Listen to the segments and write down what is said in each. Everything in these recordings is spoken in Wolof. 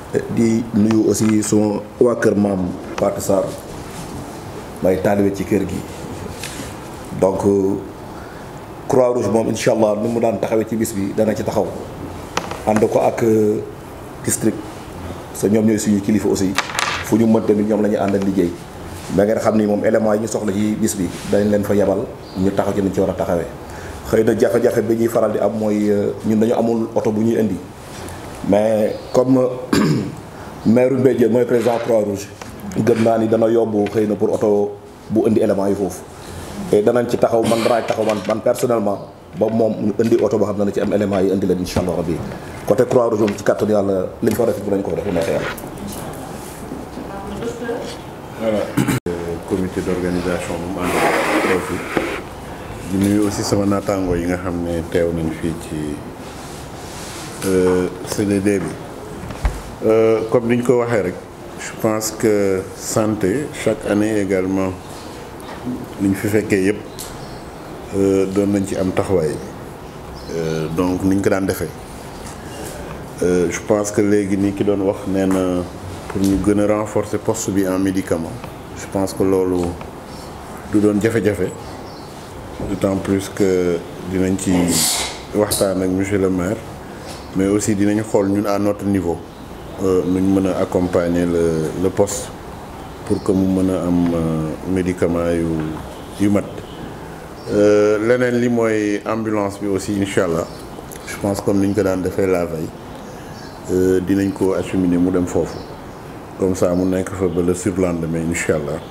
di nuyu aussi suma waa kër maam Pathé Sarr may taalibe ci kër gi donc croix rouge moom incha allah ni mu daan taxawee ci bis bi dana ci taxaw ànd ko ak district sa ñoom ñooy suñu kilifa aussi fu ñu mën tamit ñoom la ñuy àndal liggéey mais ngeen xam ni moom élément yi ñu soxla ci bis bi dañ leen fa yebal ñu taxaw ci nañ ci war a taxawee xëy na jafe-jafe bi ñuy faral di am mooy ñun dañu amul oto bu ñuy indi mais comme maire Mbédiène mooy président croix rouge gëm naa ni dana yomb xëy na pour oto bu indi élément yi foofu et danañ ci taxaw man danañ taxaw man man personnellement ba moom ñu indi oto boo xam ne na ci am élément yi indi leen incha allah rabbi côté croix rouge moom ci kàttanu yàlla liñ fa def bu nañ ko def bu neexee yàlla voilà comité d'organisation bu mu ànd teew fi di nuyu aussi sama naataangoo yi nga xam ne teew nañ fii ci CDD bi comme ni ñu ko waxee rek je pense que santé chaque année également li ñu fi fekkee yëpp doon nañ ci am taxawaay donc ni ñu ko daan defee je pense que léegi ni ki doon wax nee na pour ñu gën a renforcer poste bi en médicament je pense que loolu du doon jafe-jafe d'autant plus que dinañ ci waxtaan ak monsieur le maire mais aussi dinañ xool ñun à notre niveau nuñ mën a accompagner le le poste pour que mu mën a am médicament yu yu mat leneen li mooy ambulance bi aussi incha allah je pense comme ni ñu ko daan defee la veille dinañ ko acheminer mu dem foofu comme ça mu nekk fa ba le surlendemain incha allah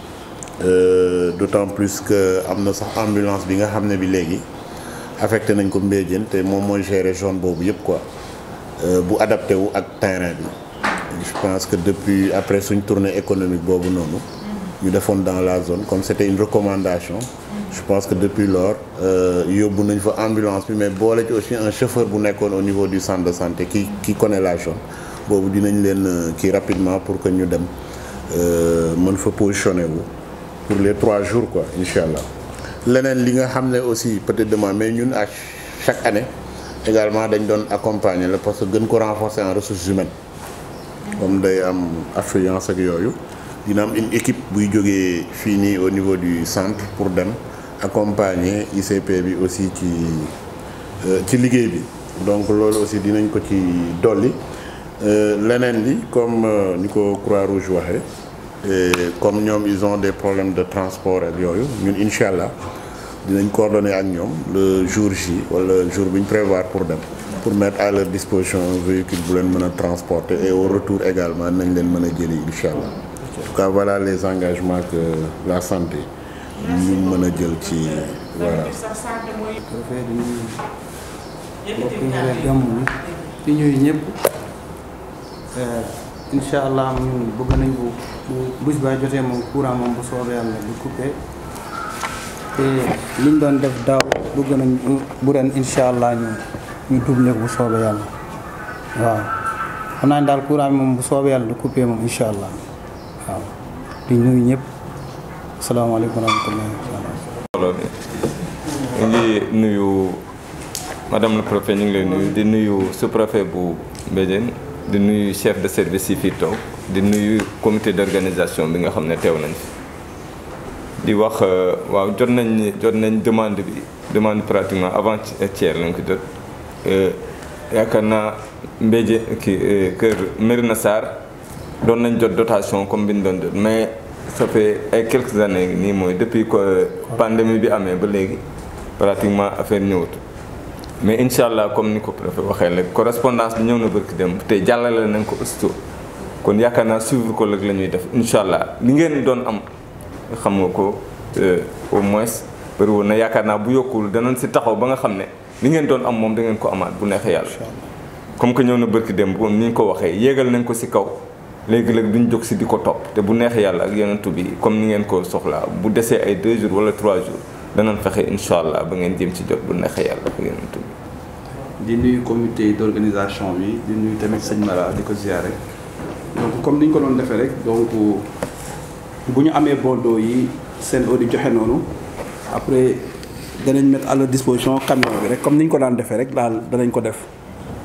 d'autant plus que am na sax ambulance bi nga xam ne bi léegi affecté nañ ko Mbédiène te moom mooy gérer zone boobu yëpp quoi bu adapté wu ak terrain bi je pense que depuis après suñ tournée économique boobu noonu ñu defoon dans la zone comme c'était une recommandation je pense que depuis lors yóbbu nañ fa ambulance bi mais boole ci aussi un chauffeur bu nekkoon au niveau du centre de santé qui qui connaît la zone boobu dinañ leen kii rapidement pour que ñu dem mën fa positionné wu pour les trois jours quoi incha allah leneen li nga xam ne aussi peut-être demain mais ñun à chaque année également dañ doon accompagner la parce que gën ko renforcer en ressources humaines comme day am affluence ak yooyu dina am une équipe buy jógee fii nii au niveau du centre pour dem accompagner ICP bi aussi ci ci liggéey bi donc loolu aussi dinañ ko ci dolli leneen li comme ni ko Croix-Rouge waxee comme ñoom ils ont des problèmes de transport ak yooyu ñun incha allah dinañ coordonner ak ñoom le jour J wala jour bi ñu prévoir pour dem pour mettre à leur disposition un véhicule bu leen mën a transporter et au retour également nañ leen mën a jëli incha allah en tout cas voilà les engagements que la santé ñu mën a jël ci voilà. dafay di nuyu mbokk yi nga gàmm bi di ñuy ñëpp incha allah ñun bëgg nañ bu bu bés ba jotee moom courant moom bu soobee yàlla du coupé te liñ doon def daaw bëgg nañ bu ren incha allah ñu ñu doublé ko bu soobee yàlla waaw xam naa ne daal courant bi moom bu soobee yàlla du coupé moom incha allah waaw di nuyu ñëpp asalaamaaleykum wa rahmatullahi mbooloo mi ñu ngi nuyu madame le préfet ñu ngi lay nuyu di nuyu sous-préfet bu Mbédiène di nuyu chef de service yi fii toog di nuyu comité d'organisation bi nga xam ne teew nañ fi di wax waaw jot nañ jot nañ demande bi demande pratiquement avant hier lañ ko jot yaakaar naa Mbédiène ki kër Mérina Sarr doon nañ jot dotation comme bi ñu doon jot mais ça fait ay quelques années nii mooy depuis que pandémie bi amee ba léegi pratiquement affaire ñëwatu mais incha allah comme ni ko préfet waxee rek correspondance bi ñëw na barki dem te jàllale nañ ko aussitôt kon yaakaar naa suivre ko rek la ñuy def incha allah li ngeen doon am xam nga ko au moins bëri woon na yaakaar naa bu yokkul danañ si taxaw ba nga xam ne li ngeen doon am moom da ngeen ko amaat bu neexee yàlla comme que ñëw na barki dem bu ni ñu ko waxee yéegal nañ ko si kaw léegi léegi duñ jóg si di ko topp te bu neexee yàlla ak yonentu bi comme ni ngeen ko soxlaa bu desee ay deux jours wala trois jours danañ fexe incha allah ba ngeen jëm ci jot bu neexee yàlla ak yonentu bi di nuyu comité d'organisation bi di nuyu tamit sëñ Mara di ko ziare donc comme ni ñu ko doon defee rek donc bu ñu amee bordeaux yi seen eau di joxe noonu après danañ mettre à leur disposition camion bi rek comme ni ñu ko daan defee rek daal danañ ko def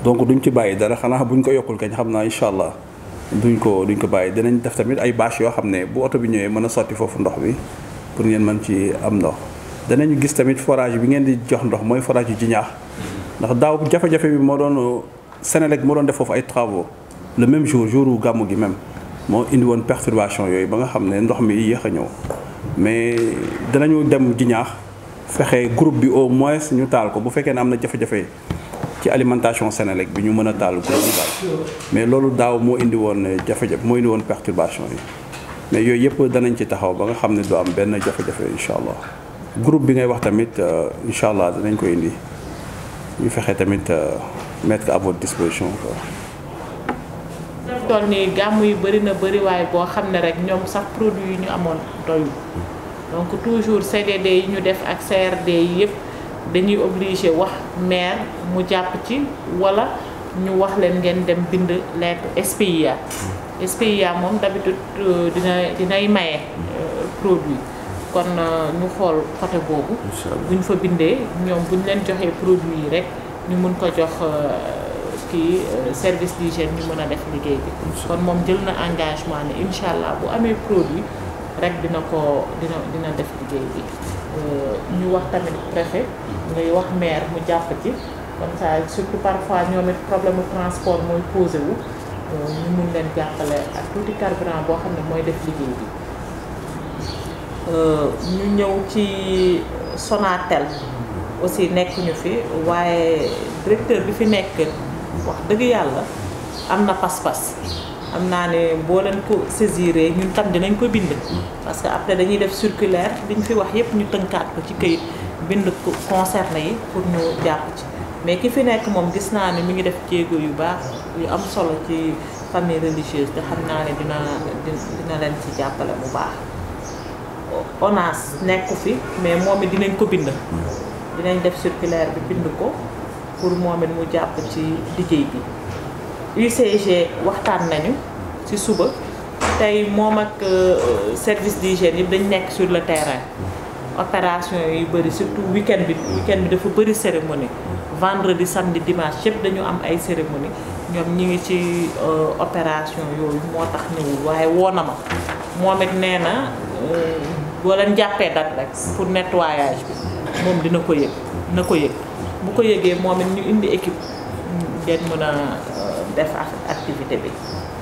donc duñ ci bàyyi dara xanaa buñ ko yokkul kañ xam naa incha allah duñ ko duñ ko bàyyi dinañ def tamit ay bâche yoo xam ne bu oto bi ñëwee mën a sotti foofu ndox bi pour ngeen mën ci am ndox danañu gis tamit forage bi ngeen di jox ndox mooy forage yu Jinaax ndax daaw jafe-jafe bi moo doon Senelec moo doon def foofu ay travaux le même jour jour gàmmu gi même moo indi woon perturbation yooyu ba nga xam ne ndox mi yéex a ñëw mais danañu dem Jinaax fexe groupe bi au moins ñu taal ko bu fekkee ne am na jafe-jafe ci alimentation Senelec bi ñu mën a taal groupe bi daal mais loolu daaw moo indi woon jafe-jafe moo indi woon perturbation yi mais yooyu yëpp danañ ci taxaw ba nga xam ne du am benn jafe-jafe incha allah groupe bi ngay wax tamit incha allah danañ ko indi ñu fexe tamit mettre à votre disposition quoi. def toll nii gàmm yu bëri na bëri waaye boo xam ne rek ñoom sax produit yi ñu amoon doyul donc toujours CDD yi ñu def ak CRD yi yëpp dañuy obligé wax maire mu jàpp ci wala ñu wax leen ngeen dem bind lettre SPIA SPIA moom d'habitude dina dinay maye produit kon ñu xool côté boobu bu ñu fa bindee ñoom bu ñu leen joxee produit yi rek ñu mun ko jox kii service d'hygiène ñu mën a def liggéey bi kon moom jël na engagement ne incha allah bu amee produit rek dina ko dina dina def liggéey bi ñu wax tamit préfet ngay wax maire mu jàpp ci comme ça surtout parfois ñoom it problème mu transport mooy posé wu ñu mun leen jàppale ak tuuti carburant boo xam ne mooy def liggéey bi ñu ñëw ci Sonatel aussi nekk ñu fi waaye directeur bi fi nekk wax dëgg yàlla am na pas-pas am naa ne boo leen ko saisiré ñun tam dinañ ko bind parce que après dañuy def circulaire li ñu fi wax yépp ñu tënkaat ko ci këyit bind ko concerné yi pour ñu jàpp ci mais ki fi nekk moom gis naa ne mi ngi def jéego yu baax yu am solo ci famille religieuse te xam naa ne dina dina leen ci jàppale bu baax ONAS nekku fi mais moom it dinañ ko bind dinañ def circulaire bi bind ko pour moom it mu jàpp ci liggéey bi UCG waxtaan nañu ci suba tey moom ak service d'hygiène yëpp dañ nekk sur le terrain opération yu bëri surtout week-end bi week-end bi dafa bëri cérémonie vendredi samedi dimanche yëpp dañu am ay cérémonie ñoom ñi ngi ci opération yooyu moo tax ñëwul waaye woo na ma moom it nee na boo leen jàppee date rek pour nettoyage bi moom dina ko yëg na ko yëg bu ko yëgee moom it ñu indi équipe ngeen mën a def activité bi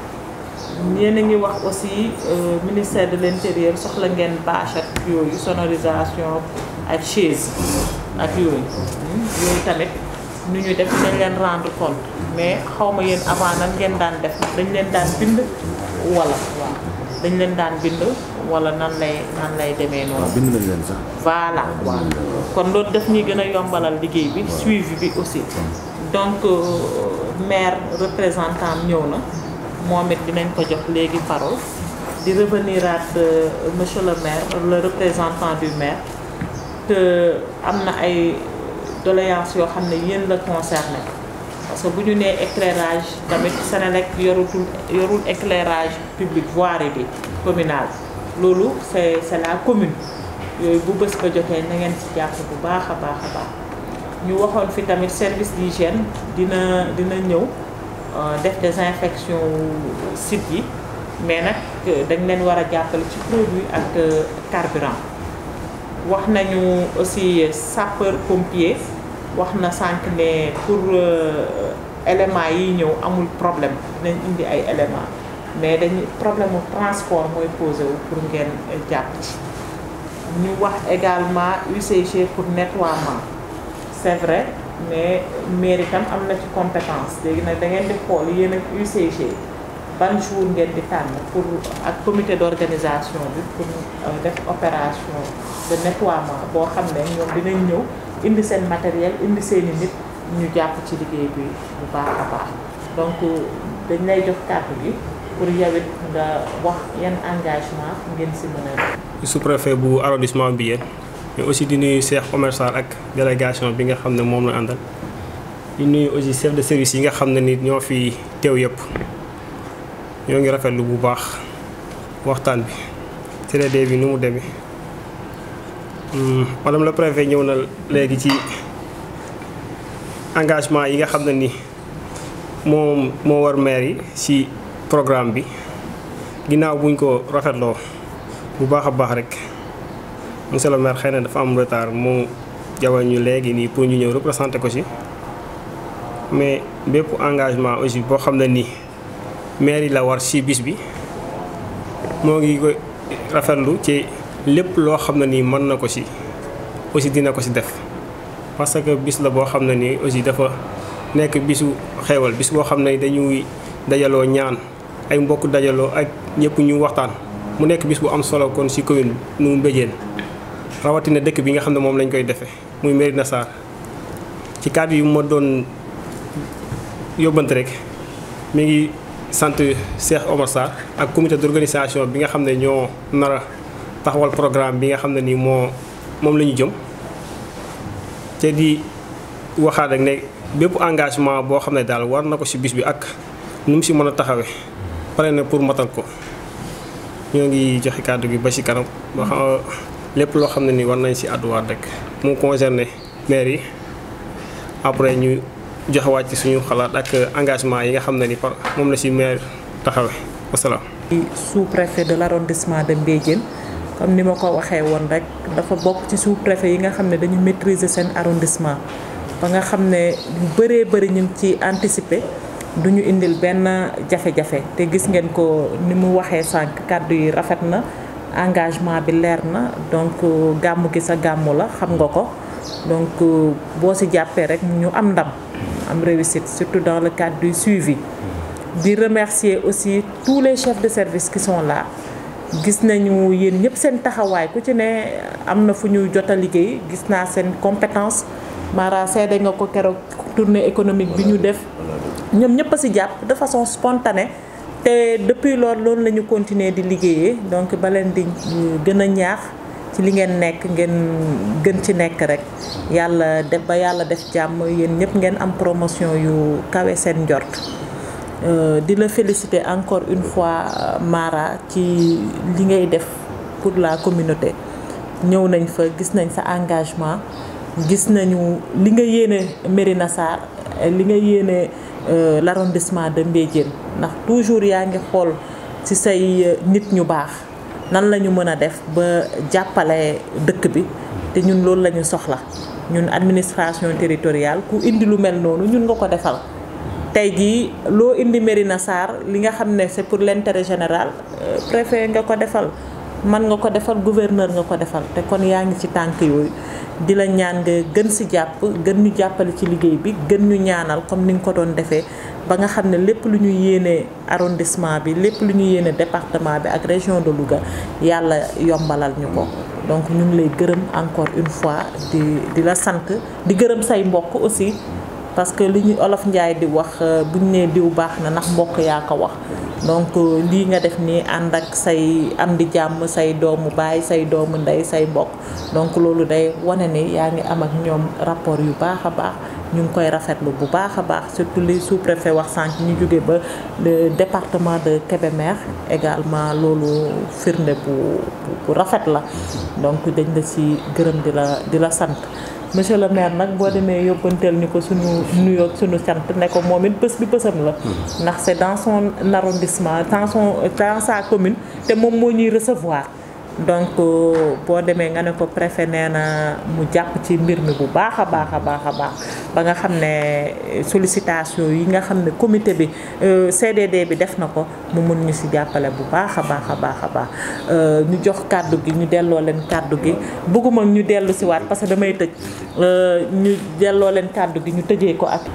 yéen a ngi wax aussi ministère de l'intérieur soxla ngeen bâche ak yooyu sonorisation ak chaise ak yooyu yooyu tamit nu ñu def dañ leen rendre compte mais xaw ma yéen avant nan ngeen daan def dañ leen daan bind wala waaw dañ leen daan bind wala nan lay nan lay demee noonu. bind nañ leen sax. voilà waaw kon loolu daf ñuy gën a yombalal liggéey bi suivi bi aussi donc maire représentant ñëw na moom it dinañ ko jox léegi parole di revenir at monsieur le maire le représentant du maire te am na ay doléances yoo xam ne yéen la concerné parce que bu ñu nee éclairage tamit Senelec yorutul yorul éclairage public voirie bi communal loolu c'est c'est la commune yooyu bu bés ba jotee na ngeen ci jàpp bu baax a baax a baax ñu waxoon fi tamit service d'hygiène dina dina ñëw def désinfection site yi mais nag dañ leen war a jàppale ci produit ak carburant wax nañu aussi sapeur pompier wax na sànq ne pour éléments yi ñëw amul problème dinañ indi ay éléments mais dañu problème mu transport mooy posé wu pour ngeen jàpp ci ñu wax également UCG pour nettoiement c'est vrai mais mairie tam am na ci compétence léegi nag da ngeen di xool yéen ak UCG ban jour ngeen di tànn pour ak comité d'organisation bi pour def opération de nettoiement boo xam ne ñoom dinañ ñëw indi seen matériel indi seeni nit ñu jàpp ci liggéey bi bu baax a baax donc dañ lay jox kàddu gi pour yow it nga wax yan engagement ngeen si mën a sous-préfet bu arrondissement bi yéen mais aussi di nuyu Cheikh Oumar Sarr ak délégation bi nga xam ne moom la àndal di nuyu aussi chef de service yi nga xam ne nit ñoo fi teew yëpp ñoo ngi rafetlu bu baax waxtaan bi CDD bi nu mu demee madame le préfet ñëw na léegi ci engagement yi nga xam ne ni moom moo war maire yi ci programme bi ginnaaw buñ ko rafetloo bu baax a baax rek monsieur le maire xëy na dafa am retard mu jawal ñu léegi nii pour ñu ñëw représenté ko ci mais bépp engagement aussi boo xam ne nii maire yi la war ci bis bi moo ngi koy rafetlu ci lépp loo xam ne nii mën na ko ci aussi dina ko ci def parce que bis la boo xam ne nii aussi dafa nekk bisu xeewal bis boo xam ne dañuy dajaloo ñaan ay mbokk dajaloo ak ñëpp ñu waxtaan mu nekk bis bu am solo kon ci commune nu Mbéjéen rawatina dëkk bi nga xam ne moom lañ koy defee muy Mérina Sarr ci kàddu yu ma doon yóbbante rek mi ngi sant Cheikh Omar Sarr ak comité d'organisation bi nga xam ne ñoo nar a taxawal programme bi nga xam ne nii moo moom la ñu jëm te di waxaat rek ne bépp engagement boo xam ne daal war na ko ci bis bi ak nu mu ci mën a taxawee pare na pour matal ko ñoo ngi joxe kàddu gi ba ci kanam ba xam lépp loo xam ne nii war nañ ci àdduwaat rek mu concerné maire yi après ñu joxewaat ci suñu xalaat ak engagement yi nga xam ne ni par moom la ci maire taxawee wasalaam. sous-préfet de l'arrondissement de Mbédiène comme ni ma ko waxee woon rek dafa bokk ci sous-préfet yi nga xam ne dañu maîtriser seen arrondissement ba nga xam ne lu bëree bëri ñu ngi ci anticiper du ñu indil benn jafe-jafe te gis ngeen ko ni mu waxee sànq kàddu yi rafet na engagement bi leer na donc gàmmu gi sa gàmmu la xam nga ko donc boo ci jàppee rek ñu am ndam am réussite surtout dans le cadre du suivi di remercier aussi tous les chefs de service qui sont là gis nañu yéen ñëpp seen taxawaay ku ci ne am na fu ñu jot a liggéey gis naa seen compétence Mara seede nga ko keroog tournée économique bi ñu def ñoom ñëpp a ci jàpp de façon spontanée te depuis loolu loolu la ñu continuer di liggéeyee donc ba leen di gën a ñaax ci li ngeen nekk ngeen gën ci nekk rek yàlla def ba yàlla def jàmm yéen ñëpp ngeen am promotion yu kawe seen njort di la féliciter encore une fois Mara ci li ngay def pour la communauté ñëw nañ fa gis nañ sa engagement gis nañu li nga yéene Mérina Sarr li nga yéene l'arrondissement de Mbédiène ndax toujours yaa ngi xool ci say nit ñu baax nan la ñu mën a def ba jàppale dëkk bi te ñun loolu la ñu soxla ñun administration territoriale ku indi lu mel noonu ñun nga ko defal tey jii loo indi Mérina Sarr li nga xam ne c'est pour l'intérêt général préfet nga ko defal man nga ko defal gouverneur nga ko defal te kon yaa ngi ci tànk yooyu di la ñaan nga gën ci jàpp gën ñu jàppale ci liggéey bi gën ñu ñaanal comme ni nga ko doon defee ba nga xam ne lépp lu ñu yéene arrondissement bi lépp lu ñu yéene département bi ak région de Louga yàlla yombalal ñu ko donc ñu ngi lay gërëm encore une fois di di la sant di gërëm say mbokk aussi parce que li ñu olof njaay di wax buñ nee diw baax na ndax mbokk yaa ko wax donc lii nga def nii ànd ak say am di jàmm say doomu baay say doomu ndey say mbokk donc loolu day wane ni yaa ngi am ak ñoom rapport yu baax a baax ñu ngi koy rafetlu bu baax a baax surtout li sous-préfet wax sànq ñu jóge ba le département de Kébémer également loolu firnde bu bu rafet la donc dañ la ci gërëm di la di la sant monsieur le maire nag boo demee yóbbanteel ñu ko suñu nuyoo suñu sant ne ko moom it bés bi bésam la ndax c'est dans son arrondissement dans son dans sa commune te moom moo ñuy recevoir donc boo demee nga ne ko préfet nee na mu jàpp ci mbir mi bu baax a baax a baax a baax ba nga xam ne sollicitation yi nga xam ne comité bi CDD bi def na ko mu mun ñu ci jàppale bu baax a baax a baax a baax ñu jox kàddu gi ñu delloo leen kàddu gi bëgguma ñu dellu ci waat parce que damay tëj ñu delloo leen kàddu gi ñu tëjee ko ak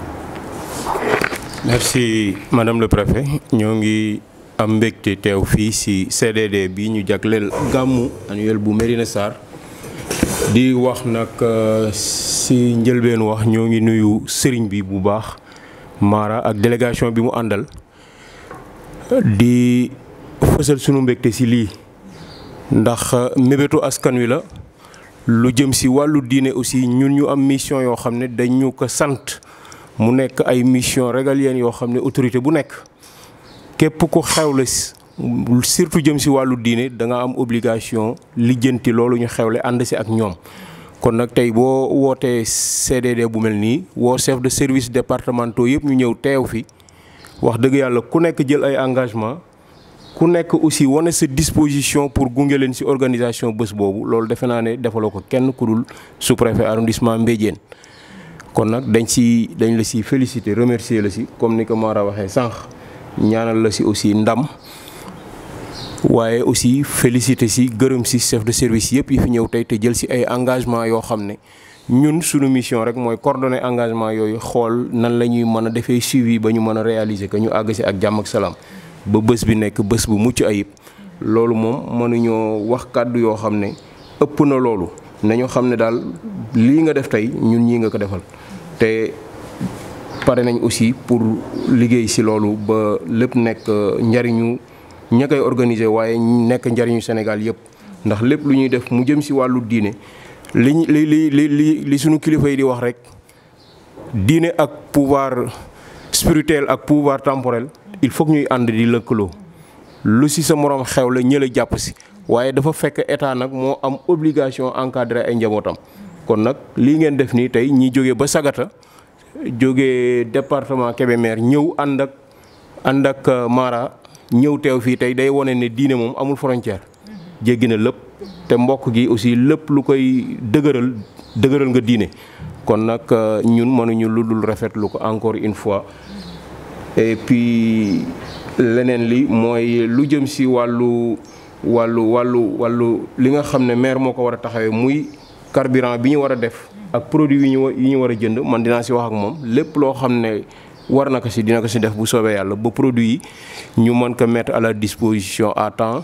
merci madame le préfet ñoo ngi am mbégte teew fii ci CDD bi ñu jagleel gàmmu annuel bu Mérina Sarr di wax nag ci njëlbeen wax ñoo ngi nuyu sëriñ bi bu baax Mara ak délégation bi mu àndal di fësal sunu mbégte ci lii ndax mébétu askan wi la lu jëm ci wàllu diine aussi ñun ñu am mission yoo xam ne dañu ko sant mu nekk ay mission régalienne yoo xam ne autorité bu nekk képp ku xewle surtout jëm ci wàllu diine da nga am obligation lijjanti loolu ñu xewle ànd ci ak ñoom kon nag tey boo wootee CDD bu mel nii woo chef de service départementaux yëpp ñu ñëw teew fi wax dëgg yàlla ku nekk jël ay engagement ku nekk aussi wane sa disposition pour gunge leen ci organisation bés boobu loolu defe naa ne defaloo ko kenn ku dul sous-préfet arrondissement Mbédiène kon nag dañ ci dañ la ci féliciter remercier la ci comme ni ko Mara waxee sànq ñaanal la ci aussi ndam waaye aussi féliciter ci gërëm ci chef de service yëpp yi fi ñëw tey te jël ci ay engagement yoo xam ne ñun suñu mission rek mooy coordonner engagement yooyu xool nan la ñuy mën a defee suivi ba ñu mën a réaliser que ñu àgg ci ak jàmm ak salaam ba bés bi nekk bés bu mucc ayib loolu moom mënuñoo wax kàddu yoo xam ne ëpp na loolu nañu xam ne daal lii nga def tey ñun ñii nga ko defal te pare nañ aussi pour liggéey ci loolu ba lépp nekk njariñu ña koy organiser waaye nekk njariñu Sénégal yëpp ndax lépp lu ñuy def mu jëm ci wàllu diine li li li li li li suñu kilifa yi di wax rek diine ak pouvoir spirituel ak pouvoir temporel il faut que ñuy ànd di lëkkaloo lu ci sa moroom xew la ñëla jàpp ci waaye dafa fekk état nag moo am obligation encadrer ay njabootam kon nag lii ngeen def nii tey ñi jóge ba Sagata jóge département Kébémer ñëw ànd ak ànd ak Mara ñëw teew fii tey day wone ne diine moom amul frontière jéggi na lépp te mbokk gi aussi lépp lu koy dëgëral dëgëral nga diine kon nag ñun mënuñu lu dul rafetlu ko encore une fois et puis leneen li mooy lu jëm ci wàllu wàllu wàllu wàllu li nga xam ne maire moo ko war a taxawee muy carburant bi ñu war a def ak produit yi ñu yi ñu war a jënd man dinaa ci wax ak moom lépp loo xam ne war na ko ci dina ko ci def bu soobee yàlla ba produit yi ñu mën ko mettre à la disposition à temps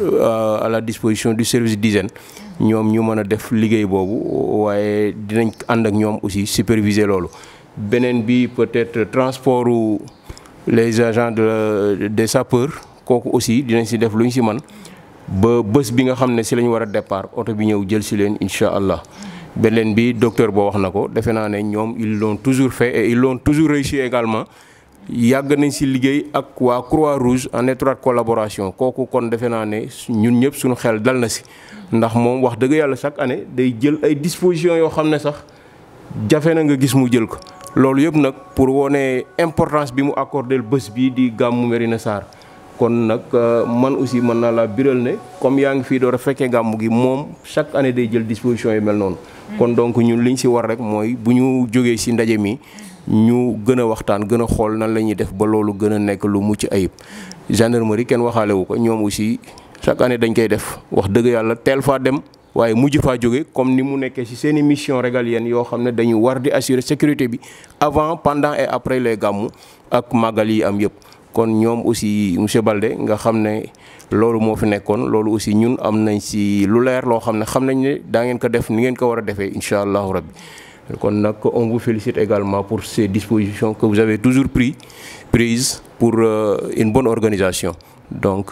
à la disposition du service d'hygiène ñoom ñu mën a def liggéey boobu waaye dinañ ànd ak ñoom aussi superviser loolu beneen bi peut-être transportu les agents de des sapeurs kooku aussi dinañ ci def lu ñu ci man ba bés bi nga xam ne ci la ñu war a départ oto bi ñëw jël ci leen incha allah beneen bi docteur boo wax na ko defe naa ne ñoom ils l'ont toujours fait et ils l'ont toujours réussi également yàgg nañ ci liggéey ak waa Croix-Rouge en étroite collaboration kooku kon defe naa ne ñun ñëpp suñu xel dal na ci ndax moom wax dëgg yàlla chaque année day jël ay dispositions yoo xam ne sax jafe na nga gis mu jël ko loolu yëpp nag pour wone importance bi mu accordé bés bii di gàmmu Mérina Sarr kon nag man aussi mën naa laa biral ne comme yaa ngi fii door a fekkee gàmmu gi moom chaque année day jël disposition yu mel noonu. kon donc ñun liñ ci war rek mooy bu ñu jógee ci ndaje mi ñu gën a waxtaan gën a xool nan la ñuy def ba loolu gën a nekk lu mucc ayib. gendarmerie kenn waxaale wu ko ñoom aussi chaque année dañ koy def wax dëgg yàlla teel faa dem. waaye mujj faa jóge comme ni mu nekkee ci seeni mission régalienne yoo xam ne dañu war di assurer sécurité bi avant pendant et après les gàmmu ak màggal yi am yëpp kon ñoom aussi monsieur Balde nga xam ne loolu moo fi nekkoon loolu aussi ñun am nañ ci lu leer loo xam ne xam nañ ne daa ngeen ko def ni ngeen ko war a defee incha allahu rabbi kon nag on vous félicite également pour ces dispositions que vous avez toujours pris prises pour une bonne organisation donc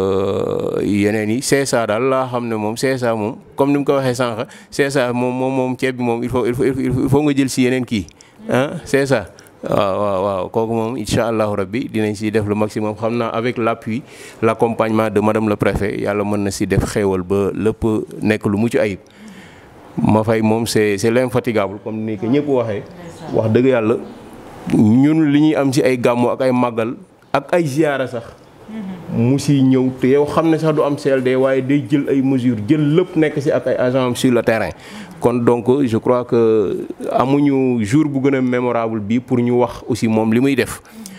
yeneen yi CSA daal laa xam ne moom CSA moom comme ni mu ko waxee sànq CSA moom moom moom ceeb bi moom il faut il faut il faut nga jël si yeneen kii ah CSA waaw waaw waaw kooku moom incha allahu rabbi dinañ si def le maximum xam naa avec l'appui l'accompagnement de madame le préfet yàlla mën na si def xéewal ba lépp nekk lu mucc ayib ma fay moom c'est c'est l'infatigable comme ni ko ñëpp waxee wax dëgg yàlla ñun li ñuy am si ay gàmmu ak ay màggal ak ay ziyaara sax mu si ñëw te yow xam ne sax du am CLD waaye day jël ay mesures jël lépp nekk si ak ay agents sur le terrain kon donc je crois que amuñu jour bu gën a mémorable bi pour ñu wax aussi moom li muy def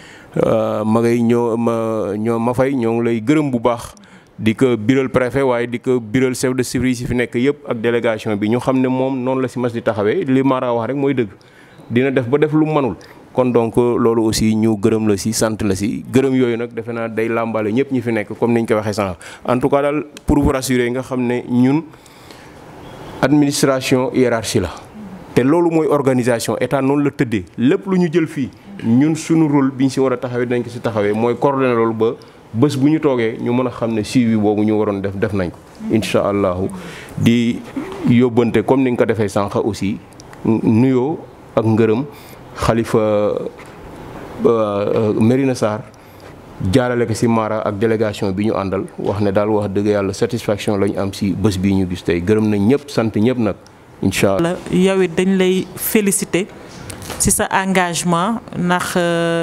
ma ngay ñoo ma ñoo ma fay ñoo ngi lay gërëm bu baax di ko biral préfet waaye di ko biral chef de service yi fi nekk yëpp ak délégation bi ñu xam ne moom noonu la si mas di taxawee li Mara wax rek mooy dëgg dina def ba def lu manul kon donc loolu aussi ñu gërëm la si sant la si gërëm yooyu nag defe naa day làmbale ñëpp ñi fi nekk comme niñ ko waxee sànq en tout cas daal pour vous rassurer nga xam ne ñun administration hiérarchie la te loolu mooy organisation état noonu la tëddee lépp lu ñu jël fii ñun suñu rôle bi ñu si war a taxawee dinañ ko si taxawee mooy coordonner loolu ba bés bu ñu toogee ñu mën a xam ne suivi boobu ñu waroon def def nañ ko incha allahu di yóbbante comme ni nga ko defee sànq aussi nuyoo ak ngërëm xalifa Mérina Sarr jaarale ko ci Mara ak délégation bi ñu àndal wax ne daal wax dëgg yàlla satisfaction lañu am ci bés bii ñu gis tey gërëm nañ ñëpp sant ñëpp nag incha allah. yow it dañ lay féliciter ci sa engagement ndax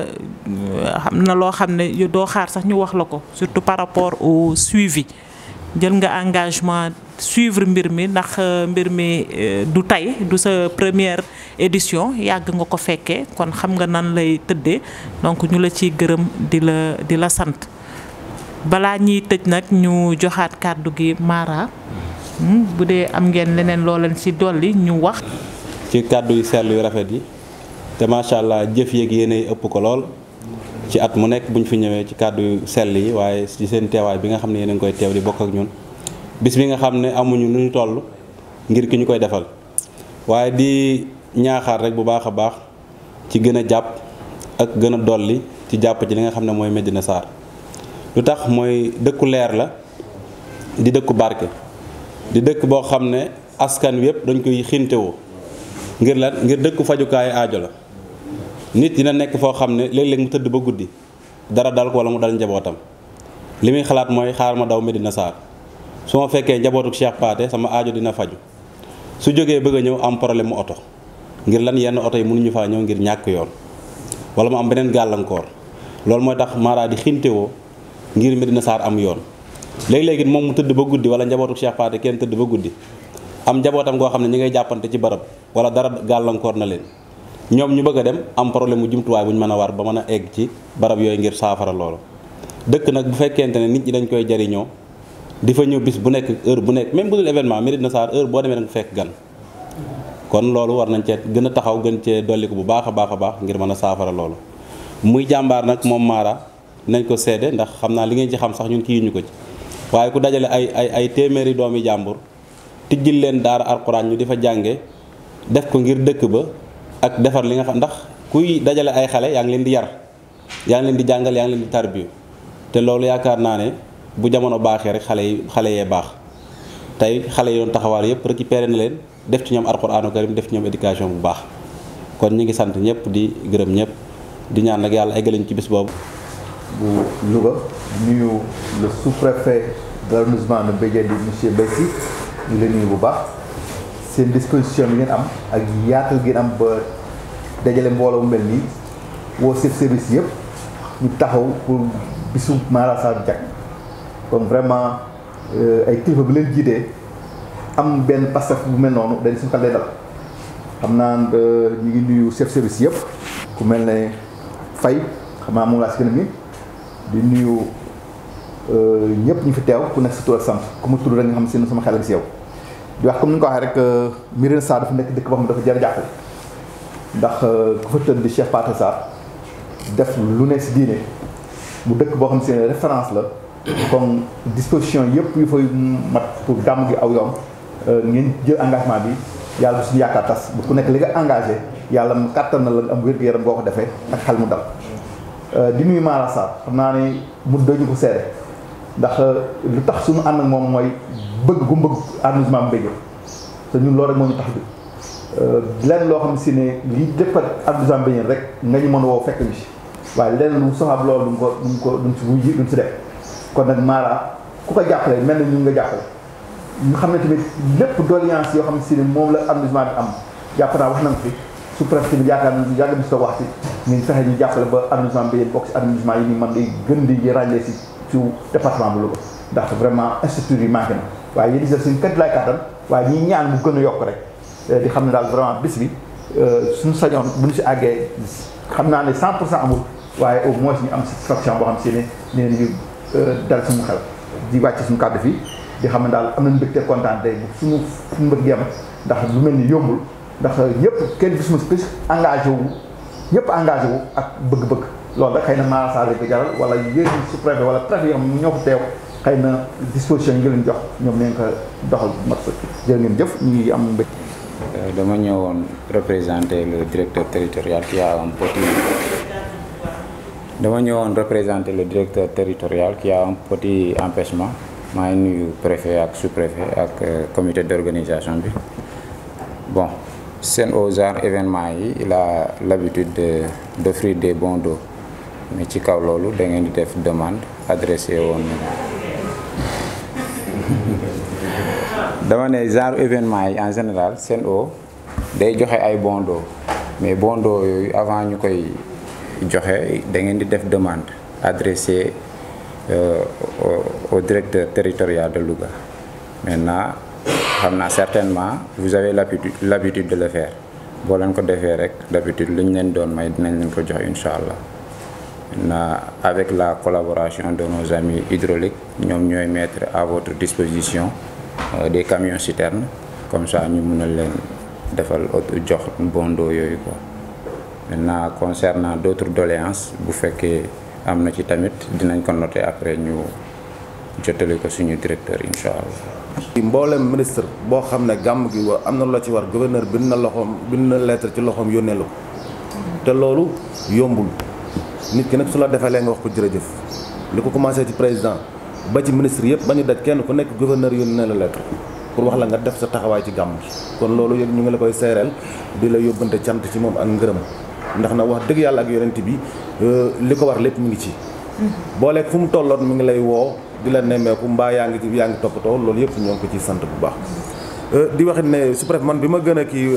xam na loo xam ne doo xaar sax ñu wax la ko surtout par rapport au suivi jël nga engagement suivre mbir mi ndax mbir mi du tey du sa première édition yàgg nga ko fekkee kon xam nga nan lay tëddee donc ñu la ciy gërëm di la di la sant balaa ñiy tëj nag ñu joxaat kàddu gi Mara bu dee am ngeen leneen loo leen ci dolli ñu wax. ci kàddu yu sell yu rafet yi te macha allah jëf yeeg yéenay ëpp ko lool ci at mu nekk bu ñu fi ñëwee ci kàddu yu sell yi waaye ci seen teewaay bi nga xam ne yéen a ngi koy teew di bokk ak ñun bis bi nga xam ne amuñu nu ñu toll ngir ki ñu koy defal waaye di ñaaxaar rek bu baax a baax ci gën a jàpp ak gën a dolli ci jàpp ci li nga xam ne mooy Médina Sarr lu tax mooy dëkku leer la di dëkku barke di dëkk boo xam ne askan wi yëpp dañ koy xintewoo ngir lan ngir dëkku fajukaayu aajo la nit dina nekk foo xam ne léeg-léeg mu tëdd ba guddi dara dal ko wala mu dal njabootam li muy xalaat mooy xaar ma daw Médina Sarr su ma fekkee njabootu Cheikh Pathé sama aajo dina faju su jógee bëgg a ñëw am problème mu oto ngir lan yenn oto yi mënuñu faa ñëw ngir ñàkk yoon wala mu am beneen gàllankoor loolu mooy tax Mara di xintewoo ngir Médina Sarr am yoon léegi-léegi moom mu tëdd ba guddi wala njabootu Cheikh Pathé kenn tëdd ba guddi am njabootam goo xam ne ñi ngay jàppante ci barab wala dara gàllankoor na leen ñoom ñu bëgg a dem am problème mu jumtuwaay bu ñu mën a war ba mën a egg ci barab yooyu ngir saafara loolu dëkk nag bu fekkente ne nit ñi dañ koy jariñoo di fa ñëw bis bu nekk heure bu nekk même bu dul événement Médina Sarr heure boo demee da nga fekk gan kon loolu war nañ cee gën a taxaw gën cee dolliku bu baax a baax a baax ngir mën a saafara loolu muy jàmbaar nag moom Mara nañ ko seede ndax xam naa li ngeen ci xam sax ñun kii ñu ko ci waaye ku dajale ay ay ay téeméeri doomi jàmbur tijjil leen daara alxuraan ñu di fa jànge def ko ngir dëkk ba ak defar li nga xam ndax kuy dajale ay xale yaa ngi leen di yar yaa ngi leen di jàngal yaa ngi leen di tarbiyu te loolu yaakaar naa ne bu jamono baaxee rek xale yi xale yee baax tey xale yi doon taxawaal yëpp récupéré na leen def ci ñoom alxuraanu karim def ci ñoom éducation bu baax kon ñi ngi sant ñëpp di gërëm ñëpp di ñaan nag yàlla eggalañ ci bis boobu. bu Louga nuyu le sous-préfet de l'arrondissement de Mbédiène di monsieur Bessi ñu ngi leen nuyu bu baax seen disposition bi ngeen am ak yaatal ngeen am ba dajale mbooloo mu mel nii woo chef service yëpp ñu taxaw pour bisu Mara Sarr jag comme vraiment ay kilifa bi leen jiitee am benn pastef bu mel noonu dañ suñu xel lay dal xam naa ñu ngi nuyu chef service yëpp ku mel ne Faye xam naa moom laa si gën a mi di nuyu ñëpp ñu fi teew ku nekk sa tur ak sant ku ma tudd rek nga xam ne sama xel si yow di wax comme ni nga ko waxee rek Médina Sarr dafa nekk dëkk boo xam ne dafa jar a jàppale ndax ku fa tëdd di Cheikh Pathé Sarr def lu ne si diine mu dëkk boo xam ne référence la comme disposition yëpp yu fay mat pour gàmm gi aw yoon ngeen jël engagement bi yàlla bu suñu yaakaar tas bu ku nekk li nga engagé yàlla mu kàttan na la am wér-gu-yaram boo ko defee ak xel mu dal di nuyu Mara Sarr xam naa ne mu dañu ko seede ndax lu tax suñu ànd ak moom mooy bëgg gu bëgg arrondissement Mbédiène te ñun loolu rek moo ñu tax bi lenn loo xam si ne lii defar arrondissement Mbédiène rek nga ñu mën a woo fekk ñu si waaye lenn lu soxab loolu duñ ko duñ ko duñ si wuy duñ si def kon nag Mara ku ko jàppale mel na ñu nga jàppale ñu xam ne tamit lépp doléance yoo xam si ne moom la arrondissement bi am jàpp naa wax nañ fi su préfet bi yaakaar na yàgg bi si wax si ñu fexe ñu jàppale ba arrondissement Mbédiène bokk si arrondissement yi ni man di gën di ràññee si ci département bu Louga ndax vraiment institut yi manqué na waaye yéen di suñu kët lay kàttan waaye ñi ñaan mu gën a yokk rek di xam ne daal vraiment bis bi suñu sañoon bu ñu si àggee xam naa ne 100 pour cent amul waaye au moins ñu am satisfaction boo xam si ne nee nañu dal suñu xel di wàcc suñu kàddu fii di xam ne daal am nañu mbégte kontaan tey bu suñu suñu mbëgg yem ndax lu mel ni yombul ndax ñëpp kenn gisuma si engagé wu ñëpp engagé wu ak bëgg-bëgg loolu rek xëy na Mara Sarr ko jaral wala yéen sous-préfet wala préfet yoo xam ne ñoo ko teew xëy na disposition yi nga leen jox ñoom nañ ko doxal mat sa jërë ngeen jëf ñu ngi am mbég dama ñëwoon représenter le directeur territorial qui a un petit dama ñëwoon représenter le directeur territorial qui a un petit empêchement maa ngi nuyu préfet ak sous-préfet ak comité d'organisation bi bon seen au genre événement yi il a l'habitude de d'offrir des bons d'eau mais ci kaw loolu da ngeen di def demande adressé woon dama ne genre événement yi en général Sen'Eau day joxe ay bons d'eau mais bons d'eau yooyu avant ñu koy joxe da ngeen di def demande adressée euh, au, au directeur territorial de Louga maintenant xam naa certainement vous avez l'habitude l'habitude de le faire boo leen ko defee rek d'habitude lu ñu leen doon may dinañ leen ko jox incha allah maintenant avec la collaboration de nos amis hydrauliques ñoom ñooy mettre à votre disposition euh, des camions citernes comme ça ñu mun a leen defal auto jox bon d'eau yooyu quoi maintenant concernant d'autres doléances bu fekkee am na ci tamit dinañ ko noter après ñu jotali ko suñu directeur incha allah. mboolem ministre boo xam ne gàmm gi wa am na la ci war gouverneur bind na loxoom bind na lettre ci loxoom yónnee la ko te loolu yombul nit ki nag su la defalee nga wax ko jërëjëf li ko commencé ci président ba ci ministre yëpp ba ñu daj kenn ku nekk gouverneur yónnee la lettre pour wax la nga def sa taxawaay ci gàmm gi kon loolu yëpp ñu ngi la koy seereel di la yóbbante cant ci moom ak ngërëm ndax na wax dëgg yàlla ak yonent bi li ko war lépp mu ngi ci booleeg fu mu tolloon mi ngi lay woo di la nemmeeku mbaa yaa ngi yaa ngi toppatoo loolu yëpp ñoo ngi ko ci sant bu baax di waxit ne su préfet man bi ma gën a kii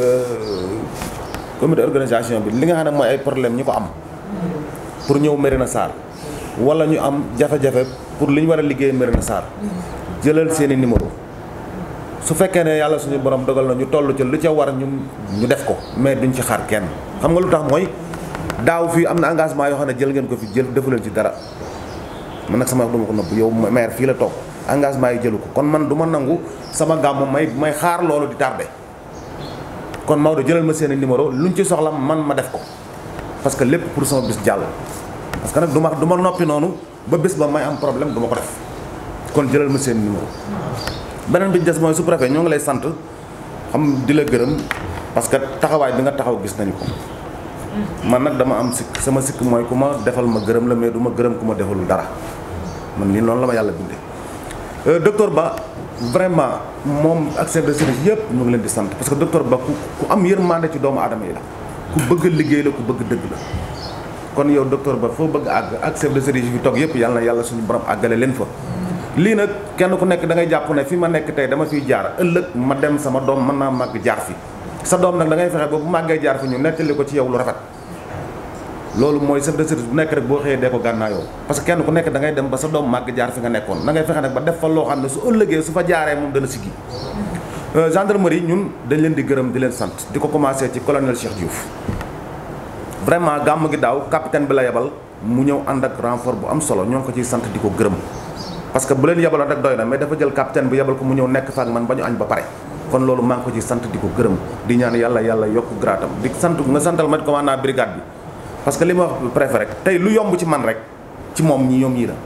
comité organisation bi li nga xam ne mooy ay problème ñi ko am pour ñëw Mérina Sarr wala ñu am jafe-jafe pour li ñu war a liggéey Mérina Sarr jëlal seeni numéro su fekkee ne yàlla suñu borom dogal na ñu toll ci lu ca war ñu ñu def ko mais duñ ci xaar kenn xam nga lu tax mooy daaw fii am na engagement yoo xam ne jël ngeen ko fi jël defu leen ci dara man nag sama wax duma ko nëbb yow maire fii la toog engagement yi jëlu ko kon man du ma nangu sama gàmmu may may xaar loolu di tardé kon Maodo jëlal ma seeni numéro luñ ci soxla man ma def ko parce que lépp pour sama bis jàll parce que nag du ma du ma noppi noonu ba bés ba may am problème du ma ko def kon jëlal ma seeni numéro beneen bi ñu des mooy sous-préfet ñoo ngi lay sant xam di la gërëm parce que taxawaay bi nga taxaw gis nañu ko man nag dama am sikk sama sikk mooy ku ma defal ma gërëm la mais du ma gërëm ku ma defalul dara man lii noonu la ma yàlla bindee docteur Ba vraiment moom ak chef de service yëpp ñu ngi leen di sant parce que docteur Ba ku ku am yërmande ci doomu aadama yi la ku bëgg liggéey la ku bëgg dëgg la kon yow docteur Ba foo bëgg àgg ak chef de service yi fi toog yëpp yàlla na yàlla suñu borom àggale leen fa lii nag kenn ku nekk da ngay jàpp ne fi ma nekk tey dama fiy jaar ëllëg ma dem sama doom mën naa màgg jaar fi sa doom nag da ngay fexe ba bu màggee jaar fi ñu nettali ko ci yow lu rafet loolu mooy chef de service bu nekk rek boo xëyee dee ko gànnaayoo parce que kenn ku nekk da ngay dem ba sa doom màgg jaar fi nga nekkoon da ngay fexe nag ba def fa loo xam ne su ëllëgee su fa jaaree moom dana siggi gendarmerie ñun dañ leen di gërëm di leen sant di ko commencé ci colonel Cheikh Diouf vraiment gàmm gi daaw capitaine bi la yebal mu ñëw ànd ak renfort bu am solo ñoo ngi ko ciy sant di ko gërëm parce que bu leen yebaloon rek doy na mais dafa jël capitaine bi yebal ko mu ñëw nekk fa ak man ba ñu añ ba pare kon loolu maa ngi ko ci sant di ko gërëm di ñaan yàlla yàlla yokk gratam di sant nga santal ma commandant brigade bi parce que li ma wax préfet rek tey lu yomb ci man rek ci moom ñi ñoom ñii la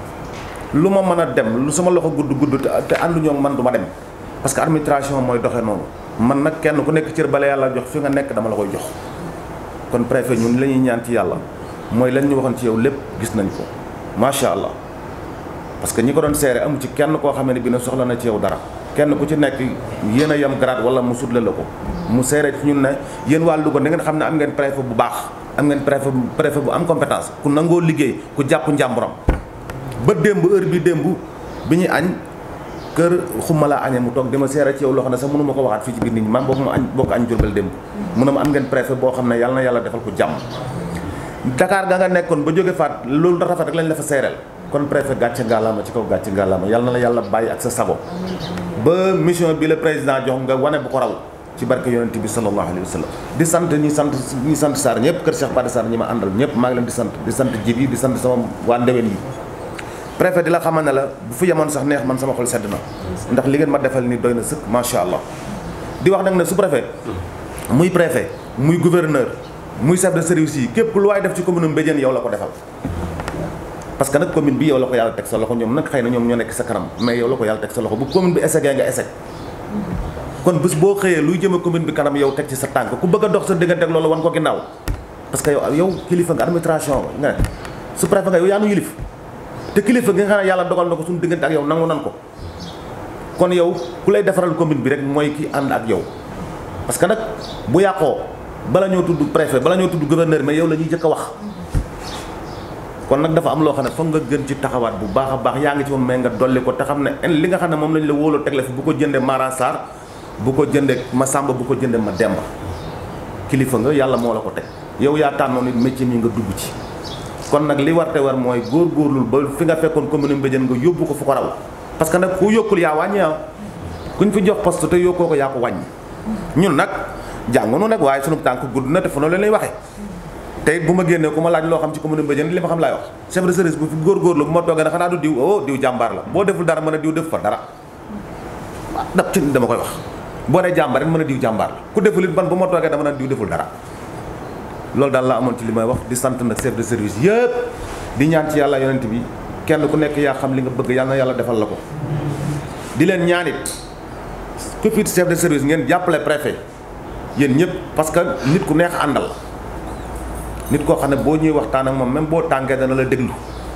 lu ma mën a dem lu sama loxo gudd gudd te ànduñoo man du ma dem parce que administration mooy doxee noonu man nag kenn ku nekk cër bala yàlla jox fi nga nekk dama la koy jox kon préfet ñun la ñuy ñaan ci yàlla mooy lan ñu waxoon ci yow lépp gis nañ ko macha allah parce que ñi ko doon seere amu ci kenn koo xam ne bi ne soxla na ci yow dara kenn ku ci nekk yéen a yem grade wala mu sutle la ko mu seere ci ñun ne yéen waa Louga da ngeen xam ne am ngeen préfet bu baax am ngeen préfet préfet bu am compétence ku nangoo liggéey ku jàpp njàmburam ba démb heure bi démb bi ñuy añ kër xuma laa añee mu toog dama seere ci yow loo xam ne sax mënu ma ko waxaat fii ci biir nit ñi man boobu ma añ bokk añ jurbel démb mu ne ma am ngeen préfet boo xam ne yàlla na yàlla defal ko jàmm Dakar ga nga nekkoon ba jóge faat loolu da rafet rek lañ la fa seereel kon préfet gàcce ngalaama ci kaw gàcce ngalaama yàlla na la yàlla bàyyi ak sa sago ba mission bi la président jox nga wane bu ko raw ci barke yonent bi sallallahu alayhi wa sallam di sant ñi sant ñi sant Sarr ñëpp kër Cheikh Bada Sarr ñi ma àndal ñëpp maa ngi leen di sant di sant jib yi di sant sama waa ndewen yi préfet di la xamal ne la bu fi yemoon sax neex man sama xol sedd na ndax li ngeen ma defal ni doy na sëkk macha allah di wax nag ne su préfet muy préfet muy gouverneur muy chef de service yi képp lu waay def ci commune Mbédiène yow la ko defal parce que nag commune bi yow la ko yàlla teg sa loxo ñoom nag xëy na ñoom ñoo nekk sa kanam mais yow la ko yàlla teg sa loxo bu commune bi échec nga échec kon bés boo xëyee luy jëme commune bi kanam yow teg ci sa tànk ku bëgg a dox sa diggante ak loolu wan ko ginnaaw parce que yow yow kilifa nga administration nga ne su préfet nga yow yaa nu yilif te kilifa gi nga xam ne yàlla dogal na ko suñu diggante ak yow nangu nan ko kon yow ku lay defaral commune bi rek mooy ki ànd ak yow parce que nag bu yàqoo bala ñoo tudd préfet bala ñoo tudd gouverneur mais yow la ñuy jëkk a wax kon nag dafa am loo xam ne foog nga gën ci taxawaat bu baax a baax yaa ngi ci moom mais nga dolli ko te xam ne li nga xam ne moom lañ la wóolu teg la fi bu ko jëndee Mara Sarr bu ko jëndee ma Samba bu ko jëndee ma Demba kilifa nga yàlla moo la ko teg yow yaa tànnoon it métier mi nga dugg ci kon nag li war te war mooy góorgóorlul ba fi nga fekkoon commune Mbédiène nga yóbbu ko fu ko raw parce que nag ku yokkul yaa wàññi ah kuñ fi jox poste te yokkoo ko yaa ko wàññi ñun nag jàngunu nag waaye sunu tànk gudd na te fu na leen lay waxee te it bu ma génnee ku ma laaj loo xam ci commune Mbédiène li ma xam laay wax chef de service bu fi góorgóorlu bu ma toogee ne xanaa du diw oh diw jàmbaar la boo deful dara mën a diw def fa dara waaw daf ci dama koy wax boo nee jàmbaar it mën a diw jàmbaar la ku deful it ban bu ma toogee dama naan diw deful dara loolu daal la amoon ci li may wax di sant nag chef de service yëpp di ñaan ci yàlla yonent bi kenn ku nekk yaa xam li nga bëgg yàlla na yàlla defal la ko di leen ñaanit ku fi chef de service ngeen jàppale préfet yéen ñëpp parce que nit ku neex àndal nit koo xam ne boo ñuy waxtaan ak moom même boo tàngee dana la déglu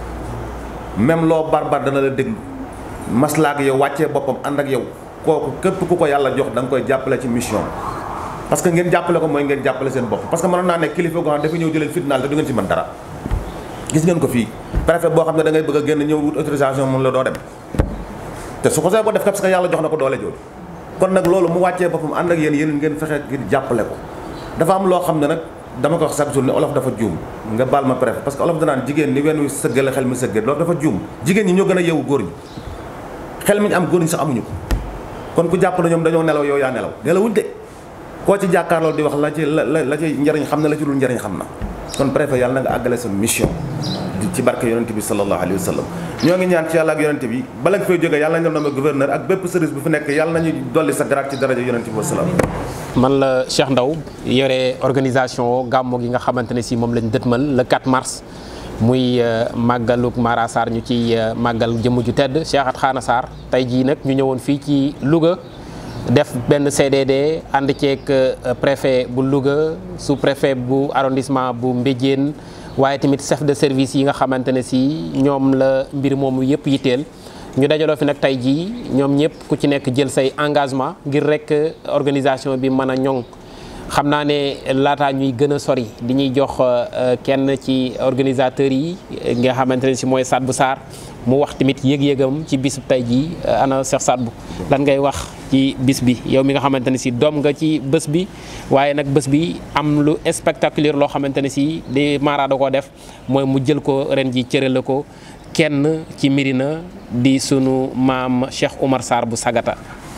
même loo barbar dana la déglu maslaak yow wàccee boppam ànd ak yow kooku képp ku ko yàlla jox da nga koy jàppale ci mission parce que ngeen jàppale ko mooy ngeen jàppale seen bopp parce que mënoon naa ne kilifa goo xam dafa ñëw jëleen fitnaal te du ngeen ci mën dara gis ngeen ko fii préfet boo xam ne da ngay bëgg a génn ñëw wut autorisation mun la doo dem te su ko see boo def parce que yàlla jox na ko doole jooju kon nag loolu mu wàccee boppam ànd ak yéen yéen ngeen fexe ngir jàppale ko dafa am loo xam ne nag dama ko wax chaque jour ne olof dafa juum nga baal ma préfet parce que olof danaan jigéen ni wenn wi sëggale xel mi sëggee loolu dafa juum jigéen ñi ñoo gën a yeewu góor ñi xel mi ñu am góor ñi sax amuñu ko kon ku jàpp na ñoom dañoo nelaw yow yaa nelaw nelawuñ de koo ci jàkkaarloo di wax la ci la la ci njëriñ xam na la ci dul njëriñ xam na kon préfet yàlla na nga àggale sa mission ci barke yonent bi sallallahu alayhi wa sallam ñoo ngi ñaan ci yàlla ak yonent bi bala nga fay jógee yàlla nañ la nommé gouverneur ak bépp service bu fi nekk yàlla nañu dolli sa grade ci daraja yonent bi wa salaam man la Cheikh Ndaw yore organisation gàmmo gi nga xamante ne si moom lañ dëtmal le 4 mars muy màggaluk Mara Sarr ñu ci màggal jëmm ju tedd Cheikh At Xaana Sarr tey jii nag ñu ñëwoon fii ci Louga def benn CDD ànd ceeg préfet bu Louga sous préfet bu arrondissement bu Mbédiène waaye tamit chef de service yi nga xamante ne si ñoom la mbir moomu yëpp yitteel ñu dajaloo fi nag tey jii ñoom ñëpp ku ci nekk jël say engagement ngir rek organisation bi mën a ñoŋ xam naa ne laataa ñuy gën a sori di ñuy jox kenn ci organisateurs yi nga xamante ne si mooy Sadbou Sarr mu wax tamit yëg-yëgam ci bis tey jii ana Cheikh Sadbou lan ngay wax ci bis bi yow mi nga xamante ne si doom nga ci bés bi waaye nag bés bi am lu spectaculaire loo xamante ne si di Mara da koo def mooy mu jël ko ren ji cërale ko kenn ci Médina di sunu maam Cheikh Oumar Sarr bu Sagata.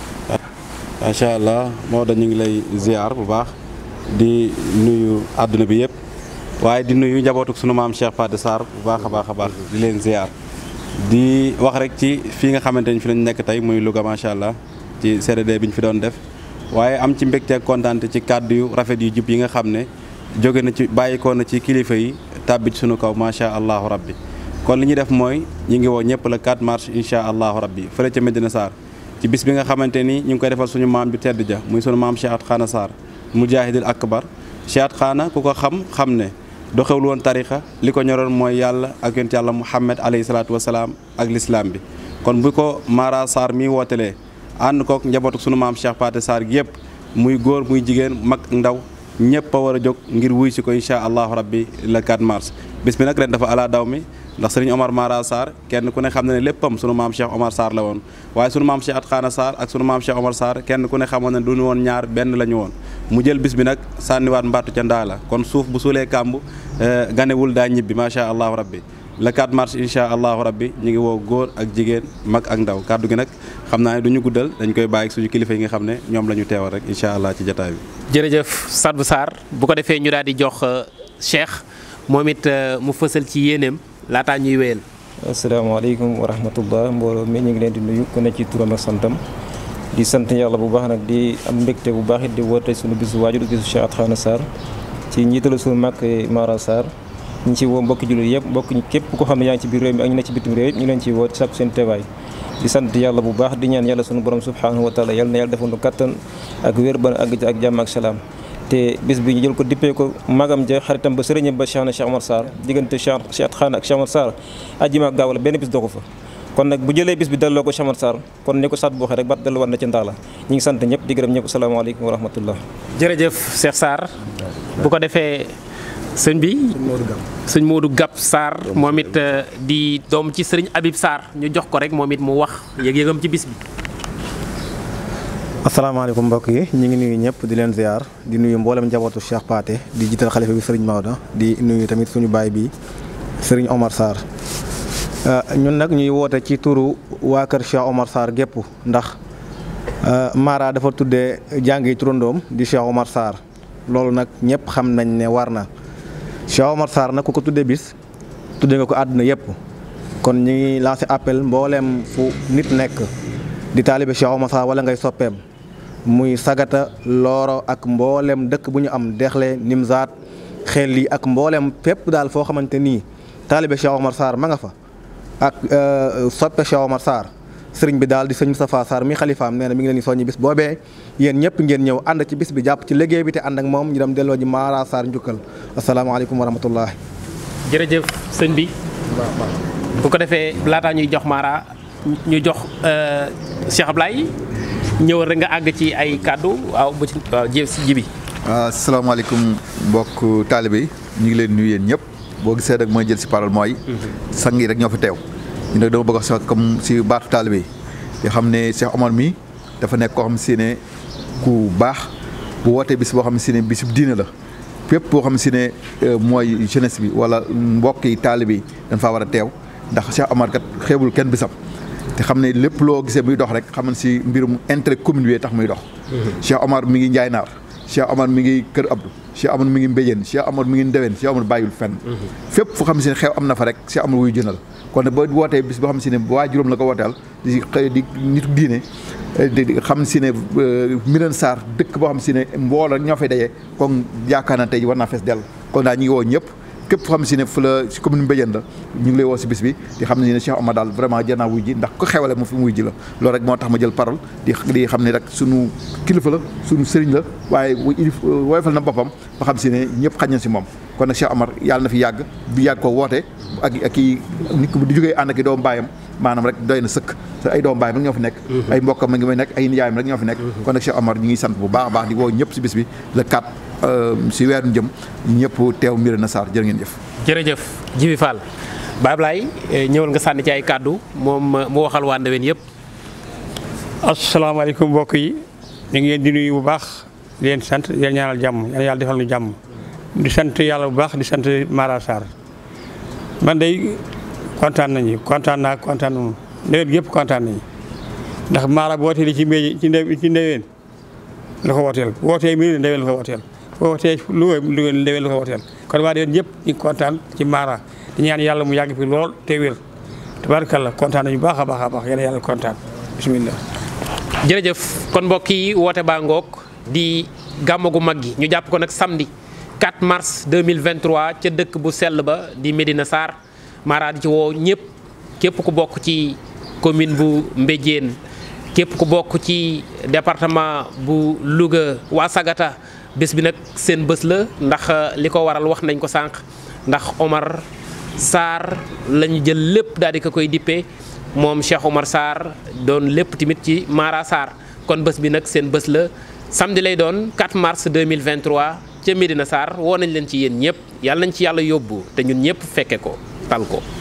macha allah moo da ñu ngi lay ziar bu baax di nuyu àdduna bi yëpp waaye di nuyu njabootuk sunu maam Cheikh Fade Sarr bu baax a baax a baax di leen ziar di wax rek ci fii nga xamante ni fi lañ nekk tey muy Louga macha allah ci CDD bi ñu fi doon def waaye am ci mbégte kontaan ci kàddu yu rafet yu jub yi nga xam ne jóge na ci bàyyikoo na ci kilifa yi tàbbi ci sunu kaw macha allahu rabbi kon li ñuy def mooy ñu ngi woo ñëpp la 4 mars incha allahu rabbi fële ca Medina Sarr ci bis bi nga xamante ni ñu ngi koy defal suñu maam ju tedd ja muy sunu maam Cheikh At Xaana Sarr mujahidil akbar Cheikh At Xaana ku ko xam xam ne doxewul woon tarixa li ko ñoroon mooy yàlla ak yonent yàlla Muhammad alayhi salaatu wasalaam ak lislaam bi kon bu ko Mara Sarr mi wootelee ànd kook njabootu sunu maam Cheikh Paate Sarr gi yëpp muy góor muy jigéen mag ndaw ñëpp a war a jóg ngir wuy si ko incha allahu rabbi le 4 mars bis bi nag ren dafa ala daw mi ndax sëriñ Omar Mara Sarr kenn ku ne xam na ne léppam sunu maam Cheikh Omar Sarr la woon waaye sunu maam Cheikh At Xaana Sarr ak sunu maam Cheikh Omar Sarr kenn ku ne xamoon ne duñu woon ñaar benn la ñu woon mu jël bis bi nag sànniwaat mbattu ca ndaa la kon suuf bu suulee kàmb ganewul daa ñibbi macha allahu rabbi le 4 mars incha allahu rabbi ñu ngi woo góor ak jigéen mag ak ndaw kàddu gi nag xam naa ne du ñu guddal dañ koy bàyyi suñu kilifa yi nga xam ne ñoom la ñu teewal rek incha allah ci jataay bi. jërëjëf Sadbou Sarr bu ko defee ñu daal di jox Cheikh moom it mu fësal ci yéeneem laataa ñuy wéyal. asalaamaaleykum wa rahmatullah mbooloo mi ñu ngi leen di nuyu ku ne ci turam ak santam di sant yàlla bu baax nag di am mbégte bu baax it di woote suñu bisu waajur bisu Cheikh At Xaana Sarr ci njiitalu suñu mag Mara Sarr ñu ci woo mbokki jullit yëpp mbokk képp ko xam ne yaa ngi ci biir réew mi ak ñu ne ci bitim réew ñu leen ci woo sàkku seen teewaay di sant yàlla bu baax di ñaan yàlla sunu borom subhanahu wa taala yàlla na yàlla defal nu kattan ak wér ba àgg ci ak jàmm ak salaam te bis bi ñu jël ko dippee ko magam ja xaritam ba sëriñam ba Cheikh na Cheikh Omar Sarr diggante Cheikh Cheikh At Xaana ak Cheikh Omar Sarr ajjuma ak gaaw la benn bis doxu fa kon nag bu jëlee bis bi delloo ko Cheikh Omar Sarr kon ni ko Sadbou waxee rek bat dellu war na ci ndaa la ñu ngi sant ñëpp di gërëm ñëpp asalaamaaleykum wa rahmatullah jërëjëf Cheikh Sarr bu ko defee sëñ bi sëñ Modou Gap Sarr moom it di doom ci sëriñ Habib Sarr ñu jox ko rek moom it mu wax yëg-yëgam ci bis bi. asalaamaaleykum mbokk yi ñu ngi nuyu ñëpp di leen ziar di nuyu mboolem njabootu Cheikh Pathé di jiital xalifa bi sëriñ Maodo di nuyu tamit suñu baay bi sëriñ Omar Sarr ñun nag ñuy woote ci turu waa kër Cheikh Omar Sarr gépp ndax Mara dafa tuddee jàngi turandoom di Cheikh Omar Sarr loolu nag ñëpp xam nañ ne war na Cheikh Omar Sarr nag ku ko tuddee bis tuddee nga ko àdduna yëpp kon ñu ngi lancé appel mbooleem fu nit nekk di taalibe Cheikh Omar Sarr wala ngay soppeem muy sagata looro ak mboolem dëkk bu ñu am dexle nimzaat xel yi ak mboolem fépp daal foo xamante nii taalibe Cheikh Omar Sarr ma nga fa ak soppe Cheikh Omar Sarr sëriñ bi daal di sëñ Moustapha Sarr mi xalifaam nee na mi ngi leen di soññi bis boobee yéen ñëpp ngeen ñëw ànd ci bis bi jàpp ci liggéey bi te ànd ak moom ñu dem delloo ji Mara Sarr njukkal asalaamaaleykum wa rahmatullah jërëjëf sëñ bi bu ko defee laataa ñuy jox Mara ñu jox Cheikh Ablaye ñëwal rek nga àgg ci ay kàddu waaw bu ci waaw ji ji bi. asalaamaaleykum mbokk taalibe yi ñu ngi leen nuyu yéen ñëpp boo gisee rek mooy jël si parole mooy. sang yi rek ñoo fi teew. ñu nag dama bëgg a wax comme si baatu taalibe yi yoo xam ne Cheikh Omar mi dafa nekk koo xam si ne ku baax bu wootee bis boo xam si ne bisub diine la fépp boo xam si ne mooy jeunesse bi wala mbokk yi taalibe yi dañ faa war a teew ndax Cheikh Omar kat xeebul kenn bisam. te xam ne lépp loo gisee muy dox rek xam ne si mbirum intérêt commune bi tax muy dox. Cheikh Omar mi ngi Njaay Naar Cheikh Omar mi ngi Kër Abdou Cheikh Omar mi ngi Mbéjéen Cheikh Omar mi ngi Ndewen Cheikh Omar bàyyul fenn. fépp fu xam si ne xew am na fa rek Cheikh Omar wuy jënal kon nag boo wootee bis boo xam si ne waa juróom la ko wooteel di xëy di nitu diine di xam si ne Mirène Sarr dëkk boo xam si ne mbooloo ñoo fay dajee kon yaakaar naa tey war naa fees dell kon daal ñu ngi woo ñëpp képp foo xam si ne fu la si commune Mbéjéen la ñu ngi lay woo si bis bi di xam ne ne Cheikh Omar daal vraiment jar naa wuy ji ndax ko xewale mu fi wuy ji la loolu rek moo tax ma jël parole di di xam ne rek sunu kilifa la sunu sëriñ la waaye woyofal na boppam ba xam si ne ñëpp xañ na si moom kon nag Cheikh Omar yàlla na fi yàgg bi yàgg ko woote ak ak i nit ko di jógee ànd ak i doomu baayam maanaam rek doy na sëkk te ay doomu baayam rek ñoo fi nekk ay mbokkam ma ngi may nekk ay nijaayam rek ñoo fi nekk kon nag Cheikh Omar ñu ngi sant bu baax a baax di woo ñëpp si bis bi le 4 si weeru jëm ñëpp teew Mirène Sarr jërë ngeen jëf jërëjëf Jibi Fall Baye Ablaye ñëwal nga sànni ci ay kàddu moom mu waxal waa Ndewen yëpp asalaamaaleykum mbokk yi ñu ngi leen di nuyu bu baax di leen sant di leen ñaanal jàmm yàlla yàlla defal nu jàmm di sant yàlla bu baax di sant Mara Sarr man day kontaan nañu kontaan naa kontaan nañu Ndewen yëpp kontaan nañu ndax Mara bu wootee ci mbéy ci ndew ci Ndewen la ko wooteel bu wootee Mirène Ndewen la ko wooteel bu wootee Louga Louga Ndewen la ko wooteel kon waa Ndewen ñëpp ñu ngi kontaan ci Mara di ñaan yàlla mu yàgg fi lool te wér tabaarkalla kontaan nañu baax a baax a baax yéen yàlla kontaan bisimilah. jërëjëf kon mbokk yi woote baa ngoog di gàmmu gu mag gi ñu jàpp ko nag samedi 4 mars 2023 ca dëkk bu sell ba di Médina Sarr Mara di ci woo ñëpp képp ku bokk ci commune bu Mbéjéen képp ku bokk ci département bu Louga waa Sagata bés bi nag seen bés la ndax li ko waral wax nañ ko sànq ndax Omar Sarr lañu jël lépp daal di ko koy dippee moom Cheikh Omar Sarr doon lépp tamit ci Mara Sarr kon bés bi nag seen bés la samedi lay doon 4 mars 2023 ca Médina Sarr woo nañ leen ci yéen ñëpp yàlla nañ ci yàlla yóbbu te ñun ñëpp fekke ko tal ko